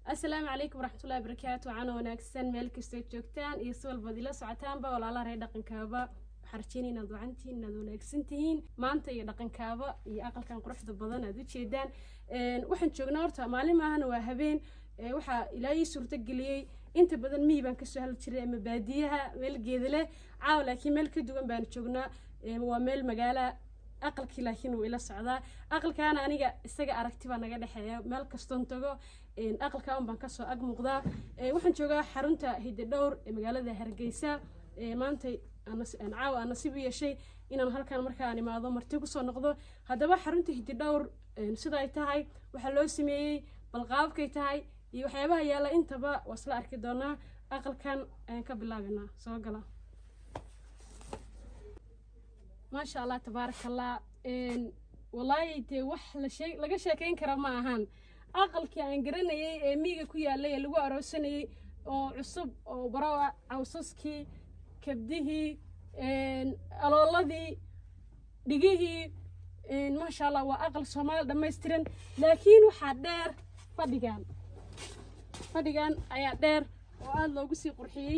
asalaamu calaykum waraxmatullahi wabarakaatu waxaana wanaagsan meel kastood joogtaan iyo si walbaad ila socotaanba walaalaha reer dhaqankaaba waxaan rajeynaya inaad wacantihiin inaad wanaagsan tihiin maanta iyo dhaqankaaba iyo aqalkan quruxda badan aad ujeedaan waxaan joognaa horta maalin maahana waa habeen waxaa ilaa ii suurtageliyey inta badan miyi baan kasoo hadli jiray ama baadiyaha meel geeda leh caawa laakiin meel ka duwan baan joognaa waa meel magaala aqalkii laakiin wuu ila socdaa aqalkaana aniga isaga aragti baa naga dhexeeya meel kastoon tago aqalka un baan kasoo ag muuqdaa waxaan joogaa xarunta hididhowr ee magaalada hargeysa maanta caawa aan nasiib u yeeshay inaan halkan markaan imaado marti kusoo noqdo haddaba xarunta hididhowr sida ay tahay waxaa loo sameeyey balqaabkay tahay iyo waxyaabaha yaalla intaba waa isla arki doonaa aqalkan ayaan ka bilaabinaa soo gala maasha allah tabaaraka allah wallaahi dee wax lashee laga sheekeyn kara ma ahan aqalkii aan garanayay ee miiga ku yaallay ee lagu aroosanayay oo cusub oo baroa cawsaskii kabdihii alooladii dhigihii maasha allah waa aqal soomaali dhammaystiran laakiin waxaa dheer fadhigan fadhigan ayaa dheer oo aada loogu sii qurxiyey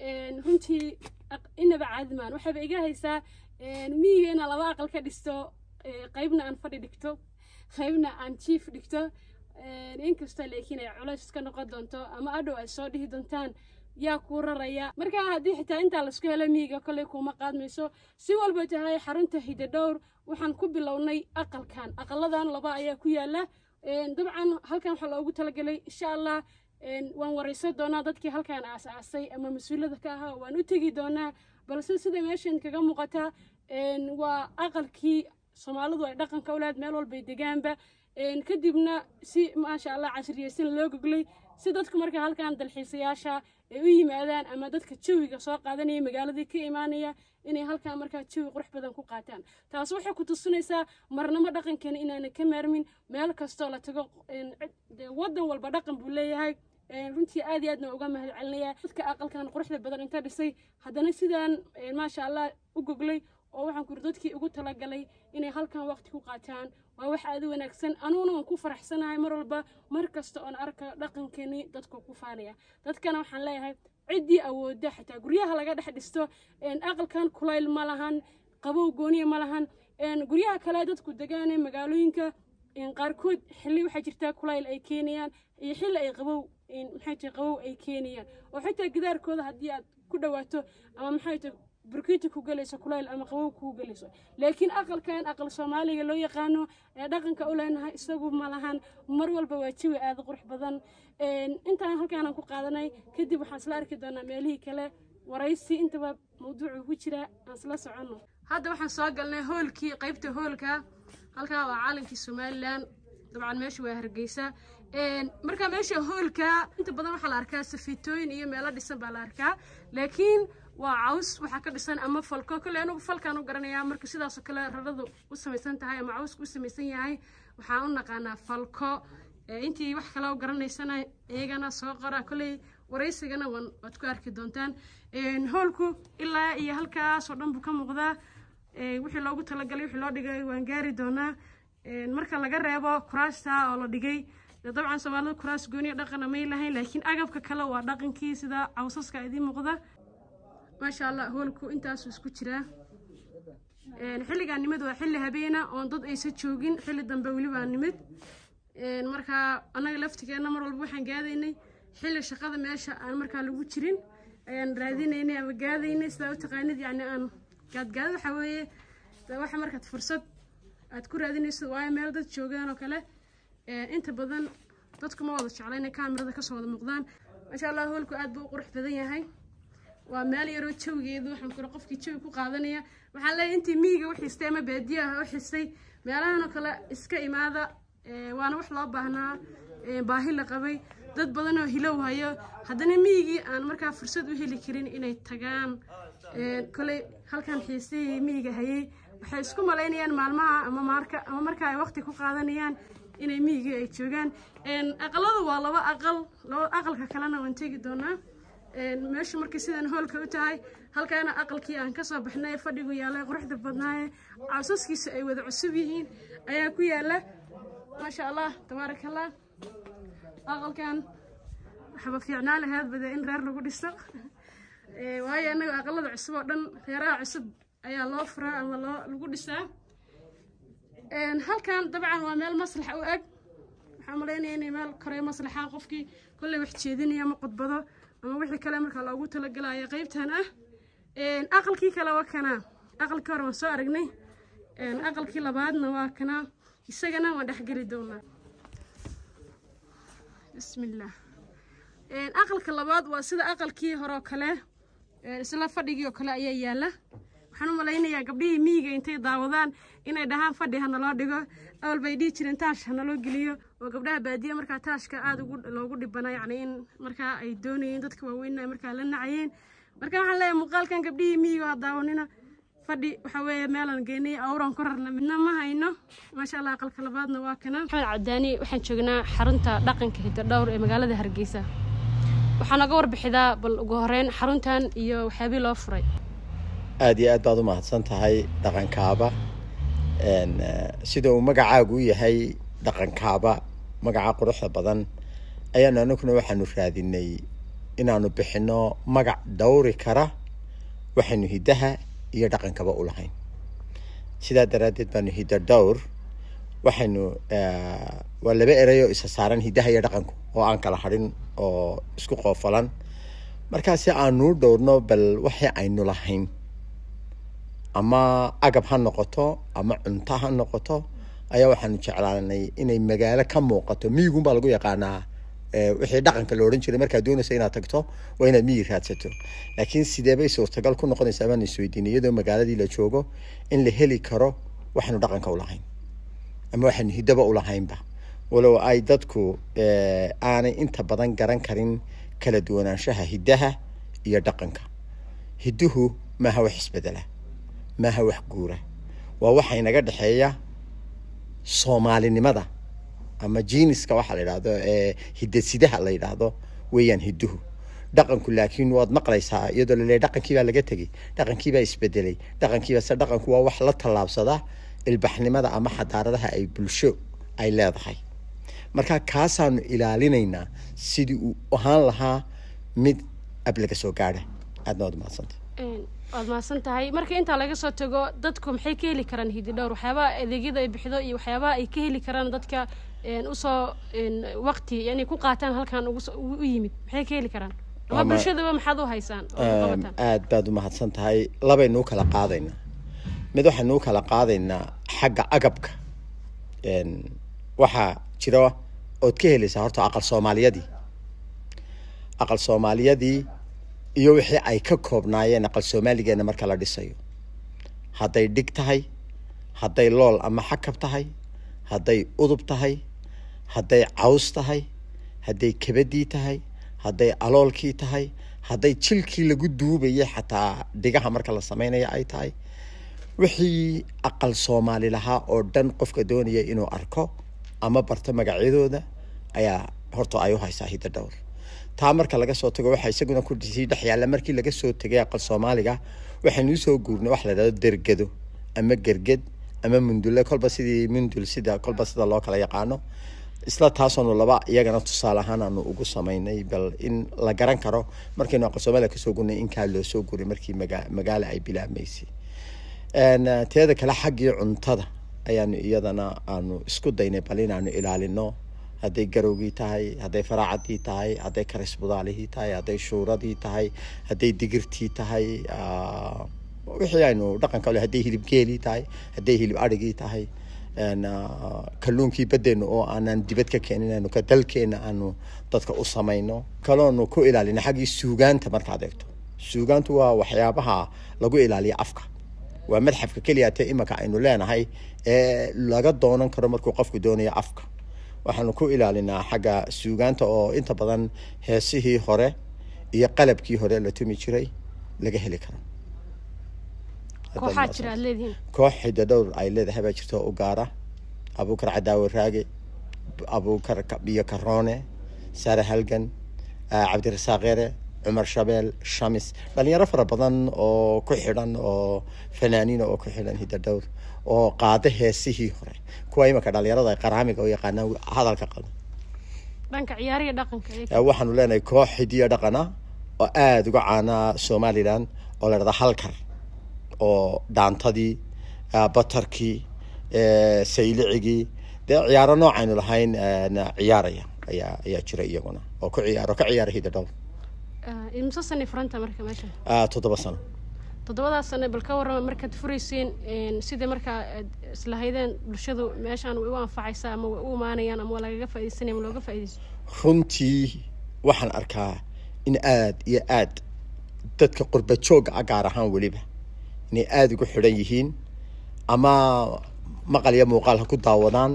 runtii inaba caadimaan waxayba iga haysaa miyiga inaa laba aqal ka dhisto qaybna aan fadhi dhigto qaybna aan jiif dhigto inkastoo laakiin ay culays ka noqon doonto ama adhow ay soo dhihi doontaan yaa kuu raraya markaa haddii xitaa intaa laisku helo miyiga kolley kuuma qaadmayso si walba tahay xarunta hidadhowr waxaan ku bilownay aqalkan aqaladan laba ayaa ku yaala dabcan halkan waxaa loogu talagelay insha allah waan waraysan doonaa dadkii halkan aas-aasay ama mas-uulada ka ahaa waan u tegi doonaa balse sida meeshan kaga muuqata waa aqalkii soomaalidu ay dhaqanka u lahayd meel walbay degaanba kadibna si maasha allah casriyeysan loo goglay si dadku marka halkan dalxiisayaasha ay u yimaadaan ama dadka jawiga soo qaadanaya magaaladii ka imaanaya inay halkan markaa jawi qurux badan ku qaataan taas waxay ku tusinaysaa marnamo dhaqankeena inaanan ka maarmin meel kastoo la tago waddan walba dhaqan buu leeyahay runtii aad iyo aadna uga mahad celinaya dadka aqalkan quruxda badan inta dhisay haddana sidaan maasha allah u goglay oo waxaan kuri dadkii ugu talagalay inay halkan waqti ku qaataan waa wax aada u wanaagsan anuguna waan ku faraxsanahay mar walba mar kasta oon arka dhaqankeeni dadka ku faanaya dadkana waxaan leeyahay ciddii awoodda xataa guryaha laga dhex dhisto aqalkan kulayl ma lahan qabow gooniya ma lahan guryaha kale dadku degaane magaalooyinka qaarkood xilli waxaa jirtaa kulayl ay keenayaan iyo xilli ay qabow maxay tahay qabow ay keenayaan oo xitaa gidaarkooda haddii aad ku dhawaato ama maxay tahay burkiita ku galayso kulayl ama qabow kuu galayso laakiin aqalkan aqal soomaaliga loo yaqaano ee dhaqanka u leenahay isagu ma lahan mar walba waa jawi aada qurux badan intaan halkaanan ku qaadanay kadib waxaan isla arki doonaa meelihii kale waraysi intaba mawduucu ku jira aan isla soconno hadda waxaan soo galnay hoolkii qaybta hoolka halkaa waa caalankii somalilan dabcan meesha waa hargeysa marka meesha hoolka inta badan waxaa la arkaa safiitooyin iyo meelo dhisan baa la arkaa laakiin waa caws waxaa ka dhisan ama falko kolley anugu falkaan u garanayaa marka sidaasoo kale raradu u samaysan tahay ama cawsku u samaysan yahay waxaan u naqaanaa falko intii wax kale u garanaysana iyagana soo qora kolley waraysigana waad ku arki doontaan hoolku ilaa iyo halkaasoo dhan buu ka muuqdaa wixii loogu talagalay wixii loo dhigay waan gaari doonaa marka laga reebo kuraasta oo la dhigay dabcan soomaalida kuraas gooniya dhaqana may lahayn laakiin agabka kale waa dhaqankii sida cawsaska idiin muuqda maasha allah hoolku intaasuu isku jiraa xilligaan nimid waa xilli habeena oon dad aysa joogin xilli dambe welibaa nimid markaa annaga laftigeenna mar walba waxaan gaadaynay xilli shaqada meesha aan markaa lagu jirin ayaan raadinaynay ama gaadaynay sidaa u taqaanid yacni aan gaadgaada waxaa weeye waxa markaad fursad aad ku raadinayso waayo meel dad joogaan oo kale inta badan dadku ma wada jecla inay kaamirada kasoo wada muuqdaan maasha allah hoolku aad buu u qurux badan yahay waa meel yaroo jawigeedu waxaan kura qofkii jawi ku qaadanaya waxaan leeyahay intii miyiga u xistay ama baadiyaha u xistay meelahanoo kale iska imaada waana wax loo baahnaa baahi la qabay dad badan oo hilow hayo haddana miyigii aan markaa fursad u heli karin inay tagaan koley halkan xiisihii miyiga hayay waxay isku malaynayaan maalmaha ama maarka ama marka ay waqti ku qaadanayaan inay miyigii ay joogaan aqaladu waa laba aqal laba aqalka kalena waan tegi doonaa meeshu markay sidan hoolka u tahay halkaana aqalkii aan kasoo baxnay fadhigu yaalla quruxda badnaaye cawsaskiisa ay wada cusub yihiin ayaa ku yaala maasha allah tabaaraka allah aqalkan waxba fiicnaa lahayd bade in reer lagu dhiso waayo annaga aqalada cusub oo dhan reeraha cusub ayaa loo furaa ama loo lagu dhisaa halkan dabcan waa meel maslax u eg waxaan malaynaya inay meel korey maslaxa qofkii kolley wax jeedinaya ama khudbado ama wixii kale markaa loogu talagalaya qeybtan ah aqalkii kale waa kanaa aqalkii hore waan soo aragnay aqalkii labaadna waa kanaa isagana waan dhexgeli doonaa bismillah aqalka labaad waa sida aqalkii hore oo kale isla fadhigii oo kale ayaa yaala waxaan u malaynayaa gabdhihii miyiga intay daawadaan inay dhahaan fadhi ha naloo dhigo awal bay dhihi jireen taash ha naloo geliyo oo gabdhaha baadiya markaa taashka aada ugu loogu dhibana yacni in markaa ay doonayeen dadka waaweyn ay markaa la nacayeen marka waxaan leeyahay muuqaalkan gabdhihii miyiga oo daawanina fadhi waxa weeye meelaan geynay awran ku rarna midna ma hayno maasha allah aqalka labaadna waa kana maxamed cabdaani waxaan joognaa xarunta dhaqanka hiddo dhowr ee magaalada hargeysa waxaa naga warbixidaa bal ugu horeyn xaruntan iyo waxyaabii loo furay aada iyo aad baad u mahadsan tahay dhaqankaaba sida uu magacaagu u yahay dhaqankaaba magaca quruxda badan ayaanu anaguna waxaanu raadinay inaanu bixino magac dhowri kara waxaynu hiddaha iyo dhaqankaba u lahayn sidaa daraaddeed baanu hiddo dhowr waxaynu waa laba ereyoo isa saaran hiddaha iyo dhaqanku oo aan kala hadhin oo isku qoofalan markaasi aanuu dhowrno bal waxii aynu lahayn ama agab ha noqoto ama cunto ha noqoto ayaa waxaanu jeclaanay inay magaalo ka muuqato miyigun baa lagu yaqaanaa wixii dhaqanka la odhan jiray markaad doonaysa inaad tagto waa inaad miyi raadsato laakiin sideebay suurtagal ku noqonaysaa baan isweydiinay iyadoo magaaladii la joogo in la heli karo waxaanu dhaqanka u lahayn ama waxaanu hiddaba u lahaynba walow ay dadku aanay inta badan garan karin kala duwanaanshaha hiddaha iyo dhaqanka hidduhu maaha wax isbedela maaha wax guura waa waxa inaga dhexeeya soomaalinimada ama jiniska waxaa la yidhahdo ee hidasidaha la yidhaahdo weeyaan hidduhu dhaqanku laakiin waad maqlaysaa iyadoo laleeyahy dhaqankiibaa laga tegey dhaqankiibaa isbedelay dhaqankiiba se dhaqanku waa wax la tallaabsada ilbaxnimada ama xadaaradaha ay bulsho ay leedahay marka kaasaanu ilaalinaynaa sidii uu ahaan lahaa mid ab laga soo gaadha aadna waad mahadsantay waad mahadsan tahay marka intaa laga soo tago dadku maxay ka heli karaan hidi dhowr waxyaabaha adeegyada ay bixido iyo waxyaabaha ay ka heli karaan dadka usoo waqti yani ku qaataan halkan u yimid maxay ka heli karaan ama bulshadaba maxaad u haysaan aad baad u mahadsan tahay labaynuu kala qaadaynaa mid waxaynuu kala qaadaynaa xagga agabka waxaa jira ood ka helaysaa horta aqal soomaaliyadii aqal soomaaliyadii iyo wixii ay ka koobnaayeen aqal soomaaligeena marka la dhisayo hadday dhig tahay hadday lool ama xakab tahay hadday udub tahay hadday caws tahay hadday kabadii tahay hadday aloolkii tahay hadday jilkii lagu duubayay xataa dhigaha marka la sameynaya ay tahay wixii aqal soomaali lahaa oo dhan qofka doonaya inuu arko ama barto magacyadooda ayaa horta ay u haysaa hidda dhowr taa marka laga soo tago waxaa isaguna ku sii dhex yaalla markii laga soo tegay aqal soomaaliga waxaynu usoo guurnay waxa la yidhahdo dergado ama gerged ama mundule kolba sidii mundul sida kolba sida loo kala yaqaano isla taasoonu laba iyagana tusaale ahaan aanu ugu samaynay bal in la garan karo markaynu aqal soomaaliga kasoo gurnay in kaa loo soo guray markii maga magaala ay bilaabmaysay teeda kale xaggii cuntada ayaanu iyadana aanu isku daynay bal inaanu ilaalino hadday garowgii tahay hadday faraacadii tahay hadday karisbudaalihii tahay hadday shuuradii tahay hadday digirtii tahay wixii aynu dhaqanka le hadday hilib geelii tahay hadday hilib adhigii tahay kalluunkii badeenu oo aanan dibad ka keenin aanu ka dalkeena aanu dadka u samayno kaloonu ku ilaalina xaggii suugaanta markaad eegto suugaantu waa waxyaabaha lagu ilaaliya afka waa madxafka keliya te imanka aynu leenahay ee laga doonan karo markuu qofku doonayo afka waxaanu ku ilaalinaa xagga suugaanta oo inta badan heesihii hore iyo qalabkii hore la tumi jiray laga heli karo kooxaa jira aad leedihiin koox xidda dhowr ay leedahay baa jirta oo u gaara abuukar cadaawe raage abuukar biyo karoone saare halgan cabdirasaaq ere cumar shabeel shamis dhalinyaro fara badan oo ku xidhan oo fanaaniina oo ku xidhan hidda dhowr oo qaada heesihii hore kuwa imanka dhalinyarada ay qaraamiga u yaqaanaan hadalka qaldan dhanka ciyaariya dhaqanka ee Eh, waxaanu leenahay koox hidiyo dhaqana oo aada uga caana somalilan oo la dhahda halkar oo dhaantadii eh, batarkii eh, saylicigii dee ciyaaro noocaynu lahayn eh, na ciyaaraya ayaa ayaa jira iyaguna oo ku ciyaaro ka ciyaara hiddo dhow Ah, imse sani furanta marka meesha Ah, toddoba sano toddobadaas sane bal ka warrama markaad furaysiin een, sidai markaa aad islahaydeen bulshadu meeshaan way u anfacaysaa ama way u imaanayaan ama waa lagaga faaidaysanaya ama looga faaidaysto runtii waxaan arkaa in aada iyo aad dadka qurba joogga ah gaar ahaan weliba inay aada ugu xidhan yihiin ama maqal iyo muuqaal ha ku daawadaan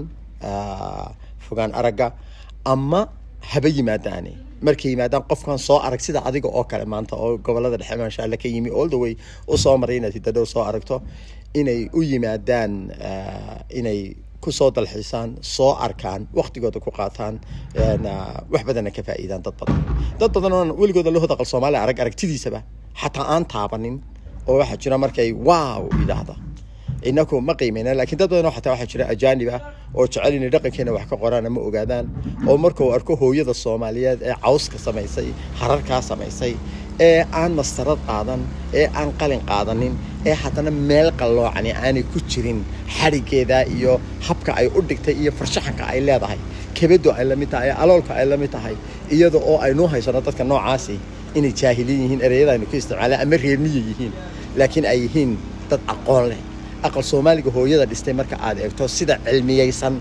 ah, fogaan aragga ama haba yimaadaane markay yimaadaan qofkan soo arag sida adiga oo kale maanta oo gobolada dhexe maasha alla ka yimi all the way u soo maray inaad hidadhow soo aragto inay u yimaadaan ah, inay kusoo dalxiisaan soo arkaan waktigooda ku qaataan een, ah, wax badanna ka faa'iidaan dad badan dad badan oo weligooda loo hodaqal soomaaliya arag aragtidiisaba xataa aan taabanin oo waxaa jira markay wow idhaahda inaku ma qiimeyna laakiin dad badan oo xataa waxaa jira ajaanib ah oo jecel inay dhaqankeena wax ka qoraan ama ogaadaan oo markuu arko hooyada soomaaliyeed ee cawska samaysay hararkaa samaysay ee aan mastarad qaadan ee aan qalin qaadanin ee haddana meel qalloocani aanay ku jirin xadhigeeda iyo habka ay u dhigtay iyo farshaxanka ay leedahay kebedo ay la mid tahay aloolka ay la mid tahay iyada oo aynu haysano dadka noocaasi inay jaahiliin yihiin ereyada aynu ku isticmaalaan ama reermiya yihiin laakiin ay yihiin dad aqoon leh aqal soomaaliga hooyada dhistay marka aad eegto sida cilmiyeysan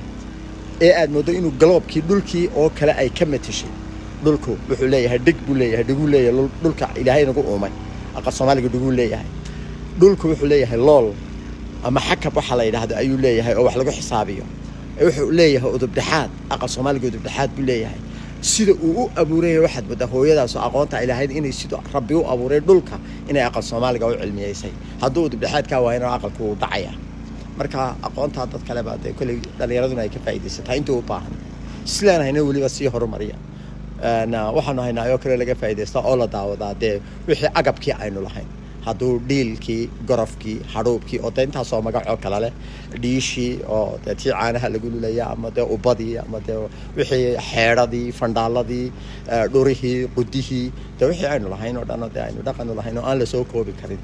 ee aad moodo inuu galoobkii dhulkii oo kale ay ka matashay dhulku wuxuu leeyahay dhig buu leeyahay dhiguu leeyahay dhul- dhulka ilaahay nagu uumay aqal soomaaliga dhiguu leeyahay dhulku wuxuu leeyahay lool ama xakab waxa la yidhaahdo ayuu leeyahay oo wax lagu xisaabiyo wuxuu leeyahay udubdhexaad aqal soomaaliga udubdhexaad buu leeyahay sida uu u abuuray waxaad moodaa hooyadaas oo aqoonta ay lahayd inay sida rabbi u abuuray dhulka inay aqal soomaaliga u cilmiyeysay hadduu udubdhexaadkaa waayana aqalku wuu dhacaya marka aqoontaa dad kale baa dee kolley dhallinyaraduna ay ka faa'iidaysataa intuu u baahan islaan hayna weliba sii horumariya Een, ah, waxaanu haynaa oo kale laga faa'iidaystaa oo la daawadaa dee wixii agabkii aynu lahayn hadduu dhiilkii gorofkii hadhuubkii oo dee intaasoo magacoo kale leh dhiishii oo dee tii caanaha lagu lulaya ama dee ubadii ama dee wixii xeedhadii fandhaaladii eh, dhurihii qudihii dee wixii aynu lahayn oo dhan oo dee aynu dhaqanu lahayn oo aan lasoo koobi karin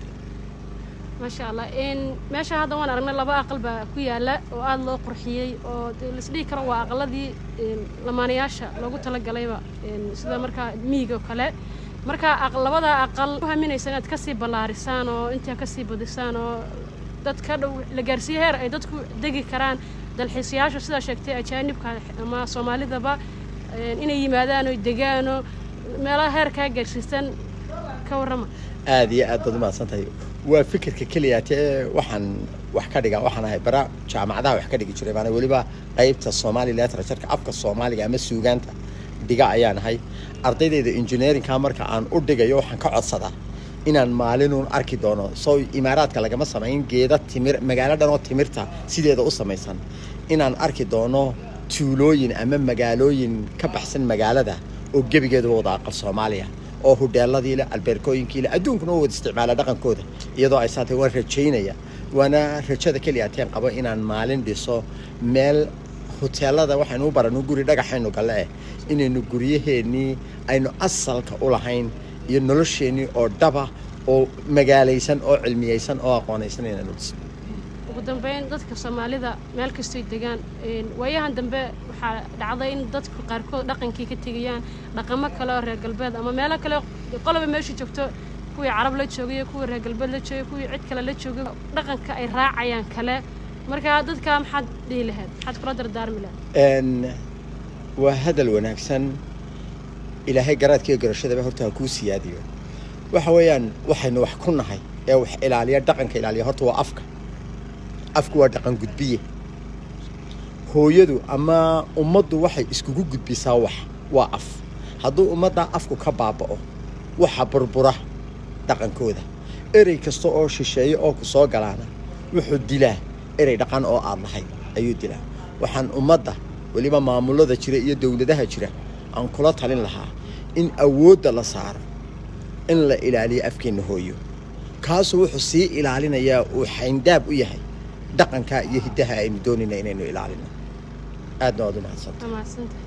maasha allah n meesha hadda waan aragnay laba aqal baa ku yaala oo aada loo qurxiyey oo dee laisdhihi karo waa aqaladii een, lamaanayaasha loogu talagalayba een, sida markaa miyiga oo kale marka aq- labada aqal u haminaysa inaad kasii ballaarisaan oo intaa kasii badisaan oo dad ka dhow la gaarsiiyo heer ay dadku degi karaan dalxiisayaasha sidaa sheegtay ajaanibka ama soomaalidaba een, inay yimaadaan oo degaan oo meelaha heerkaa gaarsiisan ka warrama aada iyo aad baad umahadsan tahay waa fikirka keliya tee waxaan wax ka dhiga waxaan ahay bara jaamacadaha wax ka dhigi jiray maana weliba qeybta somali literatureka afka soomaaliga ama suugaanta dhiga ayaan ahay ardaydayda engineeringka marka aan u dhigayo waxaan ka codsadaa inaan maalinuun arki doono soo imaaraadka lagama samayn geeda timir magaalo dhan oo timirta sideeda u samaysan inaan arki doono tuulooyin ama magaalooyin ka baxsan magaalada oo gebigeeduba wada aqal soomaaliya oo hudheeladii leh albeerkooyinkii leh adduunkuna u wada isticmaala dhaqankooda iyadoo ay saatay waan rajaynaya waana rajada keliya teen qabo inaan maalin dhiso meel huteelada waxaynu u barano guri dhagaxaynu galle eh inaynu guryaheennii aynu asalka u lahayn iyo nolosheennii oo dhaba oo magaalaysan oo cilmiyeysan oo aqoonaysan inaynu dhisno ugu dambeyn dadka soomaalida meel kastoy degaan een, waayahan dambe waxaa dhacday in dadku qaarkood dhaqankii ka tegayaan dhaqamo kale oo reer galbeed ama meelo kale qoloba meesha joogto kuwii carab la joogay kuwii reer galbeed la joogay kuwii cid kale la joogay dhaqanka ay raacayaan kale marka dadka maxaad dhihi lahayd maxaad kula dardaarmi lahayd Een, waa hadal wanaagsan ilaahay garaadkiiyo garashadaba horta ha kuu siyaadiyo waxa weeyaan waxaynu wax ku nahay ee wax ilaaliya dhaqanka ilaaliya horta waa afka afku waa dhaqan gudbiye hooyadu ama ummaddu waxay iskugu gudbisaa wax waa af hadduu ummaddaa afku ka baaba'o waxa burbura dhaqankooda erey kasta oo shisheeye oo ku soo galaana wuxuu dilaa erey dhaqan oo aad lahayd ayuu dilaa waxaan ummadda weliba maamulada jira iyo dowladaha jira aan kula talin lahaa in awoodda la saaro in la ilaaliyo afkeenna hooyo kaasuu wuxuu sii ilaalinayaa uu xayndaab u yahay dhaqanka iyo hiddaha aynu doonayna inaynu ilaalino aadna waad u mahadsanta waa mahadsantahay